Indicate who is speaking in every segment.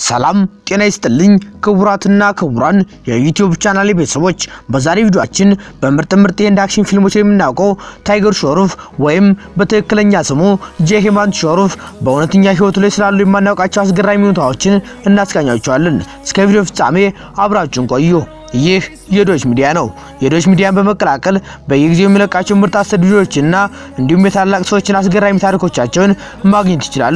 Speaker 1: ሰላም ጤና ይስጥልኝ ክቡራትና ክቡራን የዩቲዩብ ቻናል ቤተሰቦች፣ በዛሬ ቪዲዮአችን በምርጥ ምርጥ የህንድ አክሽን ፊልሞች የምናውቀው ታይገር ሾሩፍ ወይም በትክክለኛ ስሙ ጄ ሄማንት ሾሩፍ በእውነተኛ ህይወቱ ላይ ስላሉ የማናውቃቸው አስገራሚ ሁኔታዎችን እናስቃኛቸዋለን። እስከ ቪዲዮ ፍጻሜ አብራችሁን ቆዩ። ይህ የዶች ሚዲያ ነው። የዶች ሚዲያን በመቀላቀል በየጊዜው የሚለቃቸው ምርጥ አስር ቪዲዮዎችና እንዲሁም የታላቅ ሰዎችን አስገራሚ ታሪኮቻቸውን ማግኘት ይችላሉ።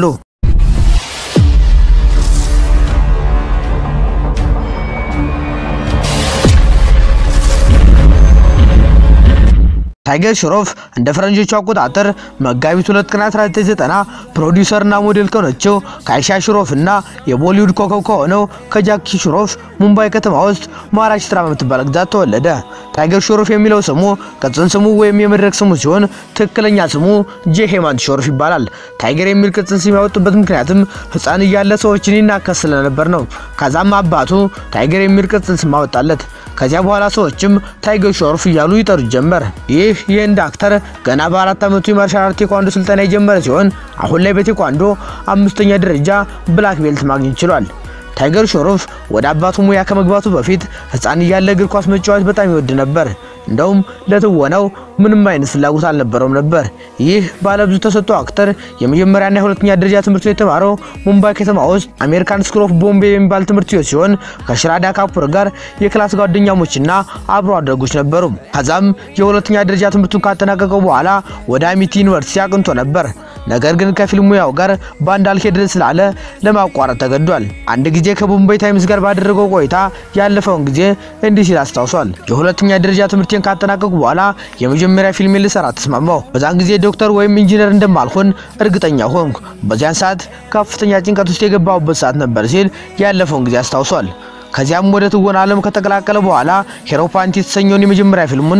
Speaker 1: ታይገር ሾሮፍ እንደ ፈረንጆቹ አቆጣጠር መጋቢት 2 ቀን 1990 ፕሮዲውሰርና ሞዴል ከሆነችው ከአይሻ ሽሮፍ እና የቦሊውድ ኮከብ ከሆነው ከጃኪ ሽሮፍ ሙምባይ ከተማ ውስጥ ማሃራሽትራ በምትባል ግዛት ተወለደ። ታይገር ሾሮፍ የሚለው ስሙ ቅጽል ስሙ ወይም የመድረክ ስሙ ሲሆን ትክክለኛ ስሙ ጄ ሄማንት ሾሮፍ ይባላል። ታይገር የሚል ቅጽል ስም ያወጡበት ምክንያትም ሕፃን እያለ ሰዎችን ይናከስ ስለነበር ነው። ከዛም አባቱ ታይገር የሚል ቅጽል ስም አወጣለት። ከዚያ በኋላ ሰዎችም ታይገር ሾሮፍ እያሉ ይጠሩት ጀመር። ይህ የህንድ አክተር ገና በአራት ዓመቱ የማርሻል አርት ቴኳንዶ ስልጠና የጀመረ ሲሆን አሁን ላይ በቴኳንዶ አምስተኛ ደረጃ ብላክ ቤልት ማግኘት ችሏል። ታይገር ሾሮፍ ወደ አባቱ ሙያ ከመግባቱ በፊት ህፃን እያለ እግር ኳስ መጫወት በጣም ይወድ ነበር። እንደውም ለትወናው ምንም አይነት ፍላጎት አልነበረውም ነበር። ይህ ባለብዙ ተሰጥኦ አክተር የመጀመሪያና የሁለተኛ ደረጃ ትምህርት የተማረው ሙምባይ ከተማ ውስጥ አሜሪካን ስኩል ኦፍ ቦምቤ የሚባል ትምህርት ቤት ሲሆን ከሽራዳ ካፑር ጋር የክላስ ጓደኛሞችና አብሮ አደጎች ነበሩ። ከዛም የሁለተኛ ደረጃ ትምህርቱን ካጠናቀቀው በኋላ ወደ አሚቲ ዩኒቨርሲቲ አቅንቶ ነበር። ነገር ግን ከፊልም ሙያው ጋር ባንድ አልሄድ ስላለ ለማቋረጥ ተገዷል። አንድ ጊዜ ከቦምቤይ ታይምስ ጋር ባደረገው ቆይታ ያለፈውን ጊዜ እንዲህ ሲል አስታውሷል። የሁለተኛ ደረጃ ትምህርቴን ካጠናቀቁ በኋላ የመጀመሪያ ፊልሜን ልሰራ ተስማማው። በዛን ጊዜ ዶክተር ወይም ኢንጂነር እንደማልሆን እርግጠኛ ሆንኩ። በዚያን ሰዓት ከፍተኛ ጭንቀት ውስጥ የገባሁበት ሰዓት ነበር ሲል ያለፈውን ጊዜ አስታውሷል። ከዚያም ወደ ትወና ዓለም ከተቀላቀለ በኋላ ሄሮ ፓንቲ የተሰኘውን የመጀመሪያ ፊልሙን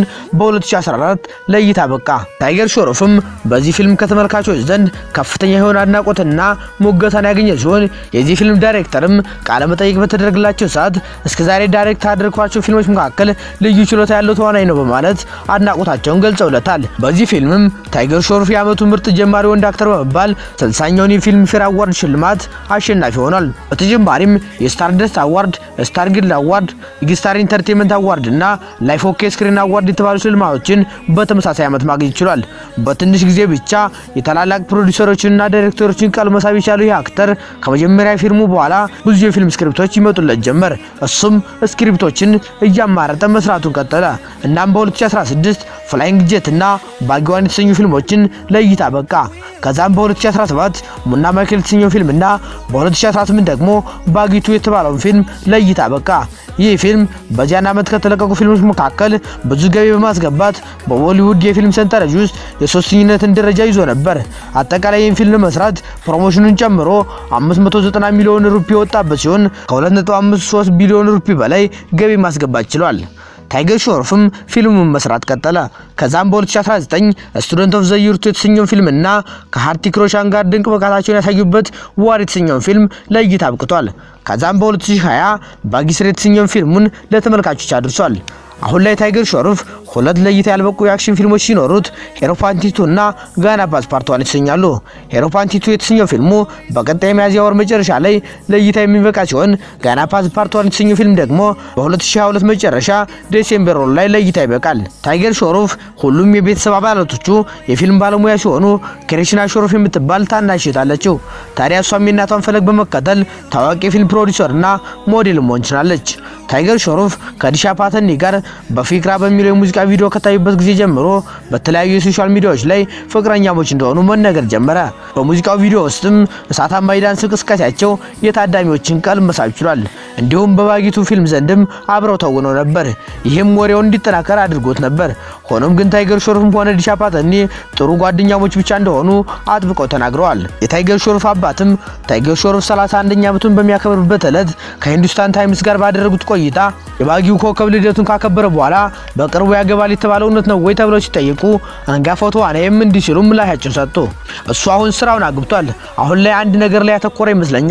Speaker 1: በ2014 ለእይታ በቃ። ታይገር ሾሮፍም በዚህ ፊልም ከተመልካቾች ዘንድ ከፍተኛ የሆነ አድናቆትና ሞገሳን ያገኘ ሲሆን የዚህ ፊልም ዳይሬክተርም ቃለ መጠይቅ በተደረገላቸው ሰዓት እስከዛሬ ዳይሬክት ካደረግኳቸው ፊልሞች መካከል ልዩ ችሎታ ያለው ተዋናይ ነው በማለት አድናቆታቸውን ገልጸውለታል። በዚህ ፊልምም ታይገር ሾሮፍ የዓመቱ ምርጥ ጀማሪ ወንድ አክተር በመባል ስልሳኛውን የፊልም ፌር አዋርድ ሽልማት አሸናፊ ሆኗል። በተጨማሪም የስታርደስት አዋርድ ስታር ጊልድ አዋርድ፣ ስታር ኢንተርቴንመንት አዋርድ እና ላይፍ ኦኬ ስክሪን አዋርድ የተባሉ ሽልማቶችን በተመሳሳይ ዓመት ማግኘት ችሏል። በትንሽ ጊዜ ብቻ የታላላቅ ፕሮዲውሰሮችንና ዳይሬክተሮችን ቀልብ መሳብ የቻለው ይህ አክተር ከመጀመሪያ ፊልሙ በኋላ ብዙ የፊልም ስክሪፕቶች ይመጡለት ጀመር። እሱም ስክሪፕቶችን እያማረጠ መስራቱን ቀጠለ። እናም በ2016 ፍላይንግ ጄት እና ባጊዋን የተሰኙ ፊልሞችን ለእይታ በቃ። ከዛም በ2017 ሙና ማይክል የተሰኘው ፊልም እና በ2018 ደግሞ ባጊቱ የተባለውን ፊልም ለእይታ በቃ። ይህ ፊልም በዚያን ዓመት ከተለቀቁ ፊልሞች መካከል ብዙ ገቢ በማስገባት በቦሊውድ የፊልም ሰንጠረዥ ውስጥ የሶስተኝነትን ደረጃ ይዞ ነበር። አጠቃላይ ይህን ፊልም መስራት ፕሮሞሽኑን ጨምሮ 590 ሚሊዮን ሩፒ የወጣበት ሲሆን ከ2.53 ቢሊዮን ሩፒ በላይ ገቢ ማስገባት ችሏል። ታይገር ሾሮፍም ፊልሙን መስራት ቀጠለ። ከዛም በ2019 ስቱደንት ኦፍ ዘ ይር የተሰኘውን ፊልምና ከሃርቲክ ሮሻን ጋር ድንቅ ብቃታቸውን ያሳዩበት ዋር የተሰኘውን ፊልም ለእይታ አብቅቷል። ከዛም በ2020 ባጊስር የተሰኘውን ፊልሙን ለተመልካቾች አድርሷል። አሁን ላይ ታይገር ሾሮፍ ሁለት ለእይታ ያልበቁ የአክሽን ፊልሞች ሲኖሩት ሄሮ ፓንቲቱ እና ጋና ፓስ ፓርት ዋን ይሰኛሉ። ሄሮ ፓንቲቱ የተሰኘው ፊልሙ በቀጣይ ሚያዝያ ወር መጨረሻ ላይ ለእይታ የሚበቃ ሲሆን ጋና ፓስ ፓርት ዋን የተሰኘው ፊልም ደግሞ በ2022 መጨረሻ ዴሴምበር ወር ላይ ለእይታ ይበቃል። ታይገር ሾሮፍ ሁሉም የቤተሰብ አባላቶቹ የፊልም ባለሙያ ሲሆኑ ክሪሽና ሾሮፍ የምትባል ታናሽ እህት አለችው። ታዲያ እሷም የእናቷን ፈለግ በመከተል ታዋቂ የፊልም ፕሮዲውሰር እና ሞዴል መሆን ችላለች። ታይገር ሾሮፍ ከዲሻ ፓተኒ ጋር በፊክራ በሚለው የሙዚቃ ቪዲዮ ከታዩበት ጊዜ ጀምሮ በተለያዩ የሶሻል ሚዲያዎች ላይ ፍቅረኛሞች እንደሆኑ መነገር ጀመረ። በሙዚቃው ቪዲዮ ውስጥም እሳታማ የዳንስ እንቅስቃሴያቸው የታዳሚዎችን ቀልብ መሳብ ችሏል። እንዲሁም በባጊቱ ፊልም ዘንድም አብረው ተውነው ነበር። ይህም ወሬውን እንዲጠናከር አድርጎት ነበር። ሆኖም ግን ታይገር ሾሮፍም ሆነ ዲሻ ፓተኒ ጥሩ ጓደኛሞች ብቻ እንደሆኑ አጥብቀው ተናግረዋል። የታይገር ሾሮፍ አባትም ታይገር ሾሮፍ 31ኛ ዓመቱን በሚያከብርበት ዕለት ከሂንዱስታን ታይምስ ጋር ባደረጉት ቆይታ የባጊው ኮከብ ልደቱን ካከበረ በኋላ በቅርቡ ያገባል የተባለው እውነት ነው ወይ ተብለው ሲጠይቁ አንጋፋው ተዋናይም እንዲህ ሲሉ ምላሻቸውን ሰጡ። እሱ አሁን ስራውን አግብቷል። አሁን ላይ አንድ ነገር ላይ ያተኮረ ይመስለኛል።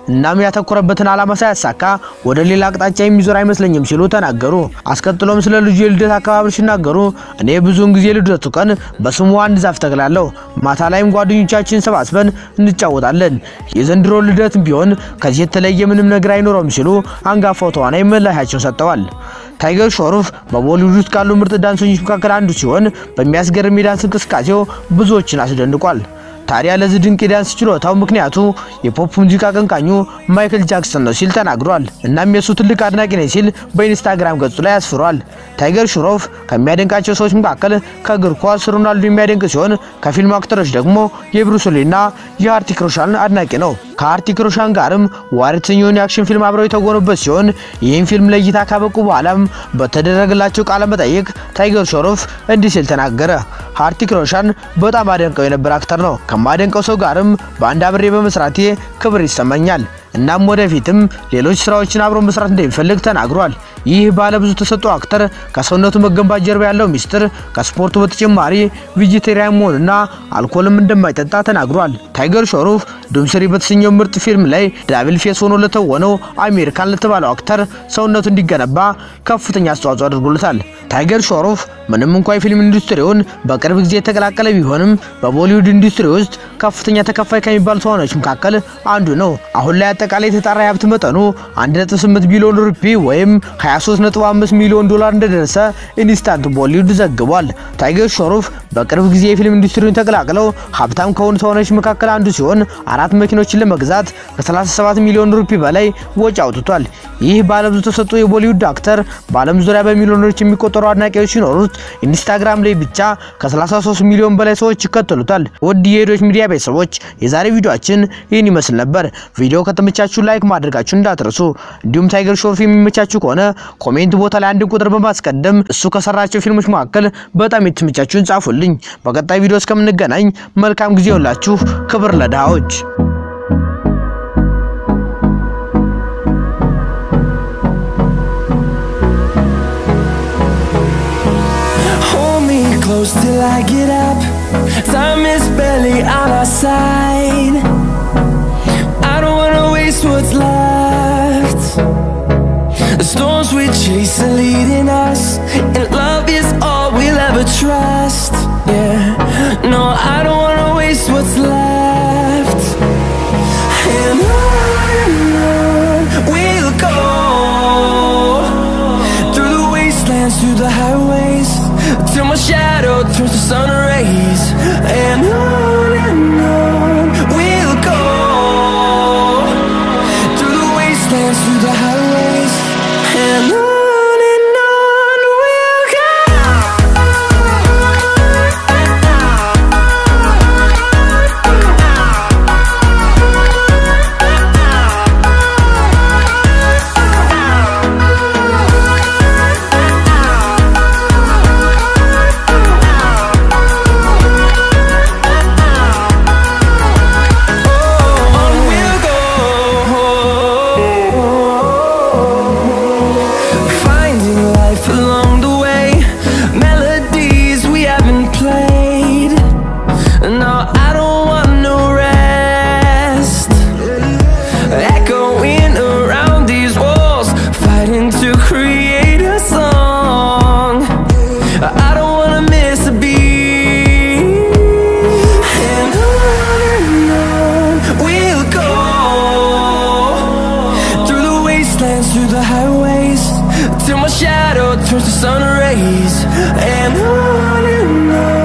Speaker 1: እናም ያተኮረበትን ዓላማ ሳያሳካ ወደ ሌላ አቅጣጫ የሚዞር አይመስለኝም ሲሉ ተናገሩ። አስከትሎም ስለ ልጁ የልደት አከባበር ሲናገሩ እኔ ብዙውን ጊዜ ልደቱ ቀን በስሙ አንድ ዛፍ ተክላለሁ። ማታ ላይም ጓደኞቻችን ሰባስበን እንጫወታለን። የዘንድሮ ልደትም ቢሆን ከዚህ የተለየ ምንም ነገር አይኖረውም ሲሉ አንጋፋው ተዋናይ ምላሻቸውን ሰጥተዋል። ታይገር ሾሩፍ በቦሊውድ ውስጥ ካሉ ምርጥ ዳንሰኞች መካከል አንዱ ሲሆን በሚያስገርም የዳንስ እንቅስቃሴው ብዙዎችን አስደንቋል። ታዲያ ለዚህ ድንቅ የዳንስ ችሎታው ምክንያቱ የፖፕ ሙዚቃ አቀንቃኙ ማይክል ጃክሰን ነው ሲል ተናግሯል። እናም የሱ ትልቅ አድናቂ ነኝ ሲል በኢንስታግራም ገጹ ላይ አስፍሯል። ታይገር ሽሮፍ ከሚያደንቃቸው ሰዎች መካከል ከእግር ኳስ ሮናልዶ የሚያደንቅ ሲሆን ከፊልም አክተሮች ደግሞ የብሩስ ሊና የሃርቲክ ሮሻን አድናቂ ነው። ከሃርቲክ ሮሻን ጋርም ዋር የተሰኘውን የአክሽን ፊልም አብረው የተጎኑበት ሲሆን ይህን ፊልም ለእይታ ካበቁ በኋላም በተደረገላቸው ቃለ መጠይቅ ታይገር ሾሮፍ እንዲህ ሲል ተናገረ። ሃርቲክ ሮሻን በጣም አደንቀው የነበረ አክተር ነው። ከማደንቀው ሰው ጋርም በአንድ አብሬ በመስራቴ ክብር ይሰማኛል። እናም ወደፊትም ሌሎች ስራዎችን አብሮ መስራት እንደሚፈልግ ተናግሯል። ይህ ባለብዙ ተሰጥኦ አክተር ከሰውነቱ መገንባት ጀርባ ያለው ሚስጥር ከስፖርቱ በተጨማሪ ቬጂቴሪያን መሆንና አልኮልም እንደማይጠጣ ተናግሯል። ታይገር ሾሩፍ ዱምስሪ በተሰኘው ምርጥ ፊልም ላይ ዳብል ፌስ ሆኖ ለተወነው አሜሪካን ለተባለው አክተር ሰውነቱ እንዲገነባ ከፍተኛ አስተዋጽኦ አድርጎለታል። ታይገር ሾሩፍ ምንም እንኳ የፊልም ኢንዱስትሪውን በቅርብ ጊዜ የተቀላቀለ ቢሆንም በቦሊውድ ኢንዱስትሪ ውስጥ ከፍተኛ ተከፋይ ከሚባሉ ተዋናዮች መካከል አንዱ ነው። አሁን ላይ አጠቃላይ የተጣራ የሀብት መጠኑ 1.8 ቢሊዮን ሩፒ ወይም 23.5 ሚሊዮን ዶላር እንደደረሰ ኢንስታንት ቦሊውድ ዘግቧል። ታይገር ሾሩፍ በቅርብ ጊዜ የፊልም ኢንዱስትሪውን ተቀላቅለው ሀብታም ከሆኑ ተዋናዮች መካከል አንዱ ሲሆን አራት መኪኖችን ለመግዛት ከ37 ሚሊዮን ሩፒ በላይ ወጪ አውጥቷል። ይህ ባለብዙ ተሰጥኦ የቦሊውድ አክተር በዓለም ዙሪያ በሚሊዮኖች የሚቆጠሩ አድናቂዎች ሲኖሩት ኢንስታግራም ላይ ብቻ ከ33 ሚሊዮን በላይ ሰዎች ይከተሉታል። ውድ የሄዶች ሚዲያ ቤተሰቦች የዛሬ ቪዲዮአችን ይህን ይመስል ነበር። ቪዲዮ ከተመቻችሁ ላይክ ማድረጋችሁ እንዳትረሱ። እንዲሁም ታይገር ሾሩፍ የሚመቻችሁ ከሆነ ኮሜንት ቦታ ላይ አንድን ቁጥር በማስቀደም እሱ ከሰራቸው ፊልሞች መካከል በጣም የተመቻችሁን ጻፉልኝ። በቀጣይ ቪዲዮ እስከምንገናኝ መልካም ጊዜ ሁላችሁ። ክብር ለድሃዎች።
Speaker 2: Hold me close till I get up. Time is barely on our side. I don't wanna waste what's left. The storms we chase are leading us, and love is all we'll ever trust. Yeah, no, I don't wanna waste what's left. And on and on we'll go through the wastelands, through the highways, till my shadow turns to sun rays. And on and on we'll go through the wastelands, through the highways, and on and on we'll On we'll go, finding life along the way, melodies we haven't played. No, I don't want no rest. Echoing around these walls, fighting to create a song. I don't wanna miss a beat. And on and on we'll go through the wastelands, through the highways, till my shadow turns to sun rays. And on and on